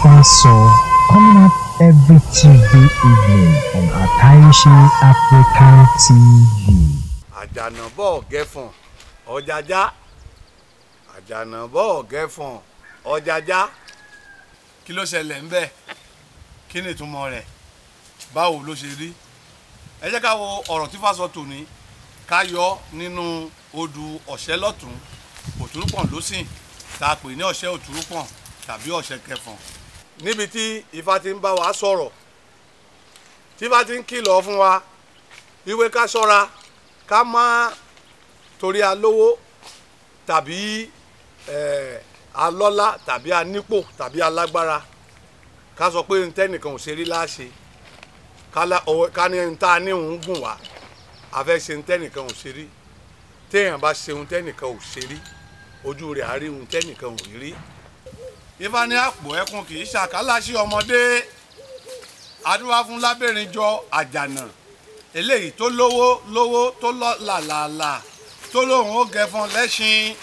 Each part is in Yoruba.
Tifaso coming up every Tuesday evening on Ataishi African TV. àjànàbọ̀ gẹ̀fọ̀n ọ̀jàjá àjànàbọ̀ gẹ̀fọ̀n ọ̀jàjá kí ló ṣẹlẹ̀ ń bẹ̀ kí ni ìtumọ̀ rẹ̀ báwo ló ṣe rí ẹ jẹ́ ká wo ọ̀rọ̀ tí fásọ tòní ká yọ nínú odù ọ̀ṣẹ́ lọ́tún òtúrúpọ̀n lósìn tá a pè ní ọ̀ṣẹ́ òtúrúpọ̀n tàbí ọ̀ṣẹ́ kẹfọ̀n. níbi tí ifá ti ń bá wa sọ̀rọ̀ tí ifá ti ń kìlọ̀ fún wa wípé ká ṣọ́ra ká má torí alówó tàbí eh, alọ́lá tàbí anípò tàbí alágbára ká sọ pé ntẹ́nìkan ò ṣe rí láṣẹ ká ní ta ní òun gùn wá a fẹ́ ṣe ntẹ́nìkan ò ṣe rí téèyàn bá ṣe ntẹ́nìkan ò ṣe rí ojú rẹ̀ á rí ntẹ́nìkan ò rí rí. ifá ní àpò ẹkùn kì í ṣàkálàṣí ọmọdé adúlá fún lábẹ́rin jọ àjànà eléyìí tó lówó lówó tó lọ làlàlà tó lóun ó gẹfọn lẹ́ṣin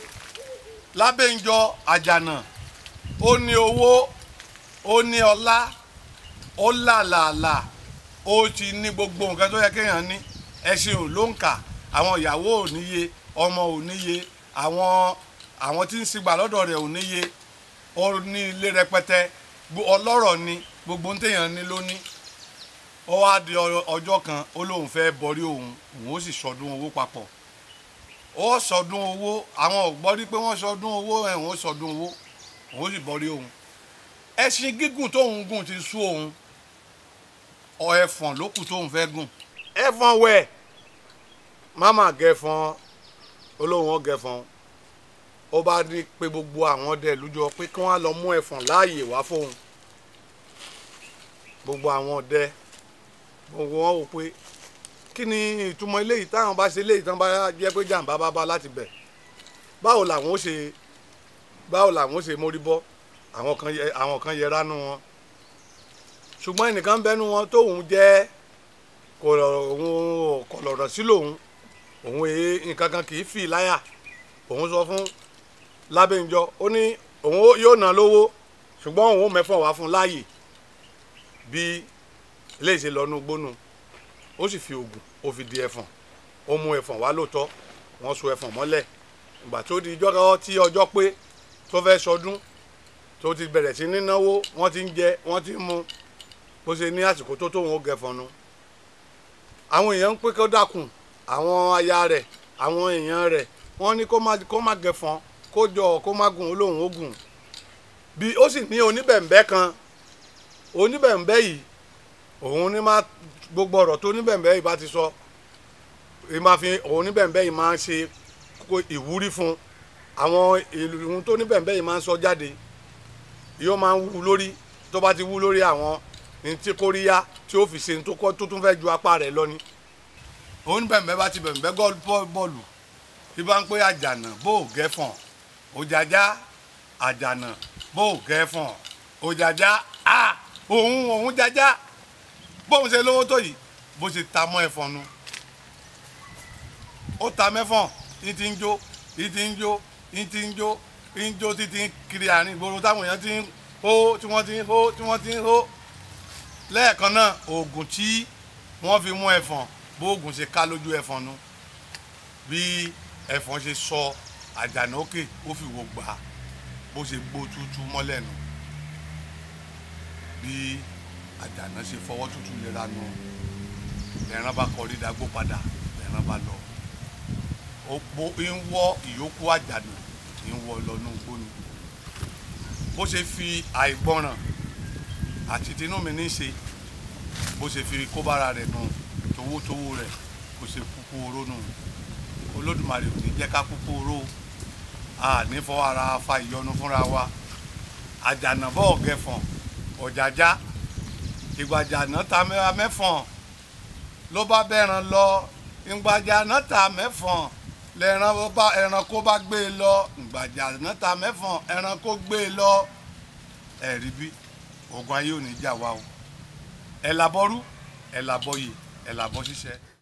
lábẹ́njọ àjànà ó ní owó ó ní ọlá ó làlàlà ó ti ní gbogbo nǹkan tó yẹ kéèyàn ní ẹṣin ò ló ń kà àwọn ìyàwó ò níye ọmọ ò níye àwọn àwọn tí ń sigbà lọ́dọ̀ rẹ̀ ò níye ó ní ilé rẹpẹtẹ ọlọ́rọ̀ ni gbogbo ń téèyàn ní ló ní ó wá di ọjọ́ kan ó lóun fẹ́ borí òun òun ó sì sọdún owó papọ̀ ó sọdún owó àwọn ò gbọ́ rí pé wọ́n sọdún owó ẹ̀hún ó sọdún owó òun ó sì borí òun ẹṣin gígùn tóun gùn ti sú òun ọ ẹfọ̀n ló kù tóun fẹ́ gùn. ẹfọ̀n wẹ̀ máma gẹfọ̀n olóhùn ọgẹfọ̀n ó bá ní pé gbogbo àwọn ọdẹ lójọ pé kí wọ́n lọ mú ẹfọ̀n láàyè wá fóun gbogbo àwọn ọdẹ gbogbo wọn wò pé kí ni ìtumọ̀ eléyìí táwọn bá ṣe eléyìí tán bá jẹ́ pé jàǹbá bá bá láti bẹ̀ báwo làwọn ó ṣe báwo làwọn ó ṣe mórí bọ́ àwọn kan yẹ àwọn kan yẹra nù wọn ṣùgbọ́n ẹnìkan bẹ́nu wọn tóun jẹ́ kọ̀lọ̀rọ̀ sí lòun òun èé nǹkan kan kì í fì láyà òun sọ fún lábẹ́njọ ó ní òun yóò ná lówó ṣùgbọ́n òun ò mẹ́fọ̀ wá fún láàyè bí léyìí ṣe lọ́nu gbónú ó sì fi oògùn ó fi di ẹ̀fọ̀n ó mú ẹ̀fọ̀n wá lóòótọ́ wọ́n so ẹ̀fọ̀n mọ́lẹ̀ ìgbà tó di ìjọ́ tí ọjọ́ pé tó fẹ́ sọdún tó ti bẹ̀rẹ̀ sí ní náwó wọ́n ti ń jẹ wọ́n ti ń mu bó ṣe ní àsìkò tó tóun ó gẹ̀fọ̀n nu àwọn èèyàn ń pé kó dákun àwọn aya rẹ̀ àwọn èèyàn rẹ̀ wọ́n ní kó má gẹ̀fọ̀n kó jọ kó má gùn ó lóun ó gùn bí ó sì ní oníbẹ̀ǹbẹ́ kan oníbẹ̀ǹbẹ́ yìí òun ní máa gbogbo ọ̀rọ̀ tó oníbẹ̀ǹbẹ́ yìí bá ti sọ máa fi òun oníbẹ̀ǹbẹ́ yìí máa ń ṣe ìwúrí fún àwọn ìlú tó oníbẹ̀ǹbẹ́ yìí máa ń sọ jáde yóò máa ń wú lórí tó bá ti wú lórí àwọn ní tí kóríyá tí ó fi ṣe tó kọ́ tó tún fẹ́ ju apá rẹ̀ lọ ni. oníbẹ̀ǹbẹ́ bá ti bẹ̀ǹbẹ́ bọ́ọ̀lù bí bá ń pé àjànà bó o gẹ́fọ̀n òjàjá àjànà bó o gẹ́fọ̀n òjàjá a òun òun jájá bóun ṣe lówó tó yìí bó ṣe ta mọ́ ẹ̀fọn nu ó ta mẹ́fọ̀n ní ti ń jó ní ti ń jó ní ti ń jó ní jó títí ń kiri àárín ìgboro táwọn èèyàn ti ń hó tí wọ́n ti ń hó tí wọ́n ti ń hó lẹ́ẹ̀kan náà oògùn tí wọ́n fi mú ẹ̀fọn bóògùn ṣe ká lójú ẹ̀fọn nu bí ẹ̀fọn ṣe sọ àjànà òkè ó fi wò gbà bó ṣe gbó tútú mọ́lẹ̀ nù bí àjànà ṣe fọwọ́ tútù lera nù lẹ́ran bá kọrí dagbó padà lẹ́ran bá lọ òpó ń wọ́ ìyókù àjànà ń wọ́ lọ́nù gbóni bó ṣe fi àìgbọràn àti tinú mi ní ṣe bó ṣe fi kóbára rẹ̀ nù towótowó rẹ̀ kó ṣe kúkú oró nù olódùmarè ò ní jẹ́ ká kúkú oró a ní fọwọ́ ara fa ìyọnu fúnra wa àjànà bọ́ọ̀ gẹ̀fọ̀n ọ̀jàjá ìgbàjà náà ta mẹ́fọ̀n ló bá bẹ́ran lọ ìgbàjà náà ta mẹ́fọ̀n lẹ́ran bá ẹranko bá gbé e lọ ìgbàjà náà ta mẹ́fọ̀n ẹranko gbé e lọ ẹ̀rí bí ogun ayé ò ní jà wá o ẹ̀ làbọ̀rú ẹ̀ làbọ̀yè ẹ̀ làbọ̀ ṣiṣẹ́.